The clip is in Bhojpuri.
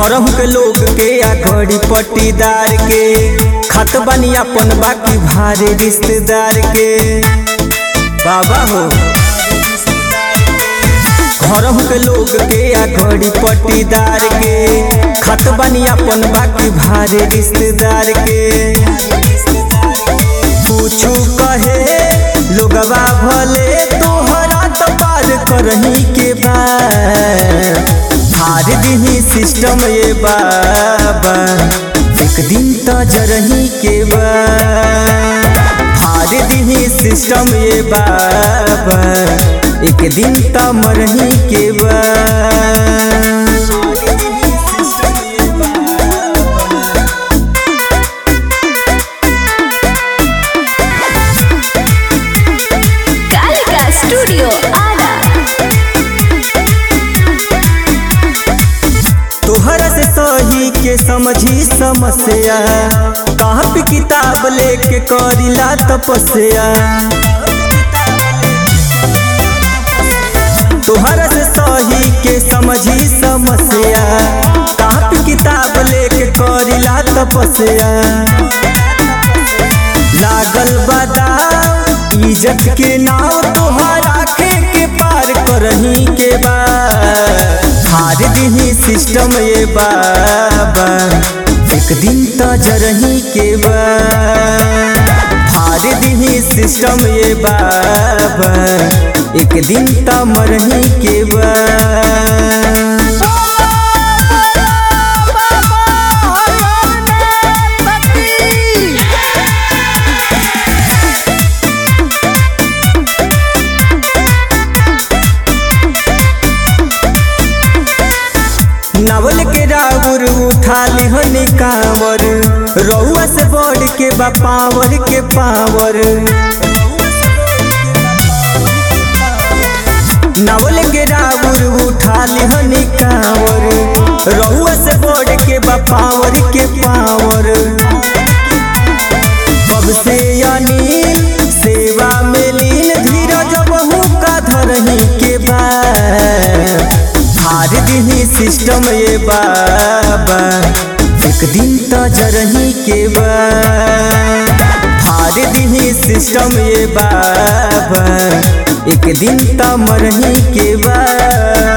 घरहू के लोग के आ घड़ी पट्टीदार के खत बनी अपन बाकी भारे रिश्तेदार के बाबा हो घरहू के लोग के आ घड़ी पट्टीदार के खत बनी अपन बाकी भारे रिश्तेदार के पूछू कहे लोगवा भले तोहरा तो पार करही के बाद हार दिही सिस्टम ये बाबा एक दिन तो जरही के बाद हार दिही सिस्टम ये बाबा एक दिन तो मरही के बाद कालिका स्टूडियो आरा तोहरा से सही के समझी समस्या कहाँ पे किताब लेके करिला तपस्या तोहरा से सही के समझी समस्या कहाँ पे किताब लेके करिला तपस्या लागल बदाव इज्जत के नाव तोहरा खे के पार करही के बाद हार दिही सिस्टम ये बाबा एक दिन तो जरही के बाद हार दिही सिस्टम ये बाबा एक दिन तो मरही के बाद नावल के राउर उठा लिहन कांवर रउआ से बढ़ के बा पावर के पावर नावल के राउर उठा लिहन कांवर रउआ से बढ़ के बा पावर के पावर कब से अनिल सेवा में लीन धीरज बहू का धरही के बाद हार दिही सिस्टम ये बाबा एक दिन तो जरही के बाद हार दिही सिस्टम ये बाबा एक दिन तो मरही के बाद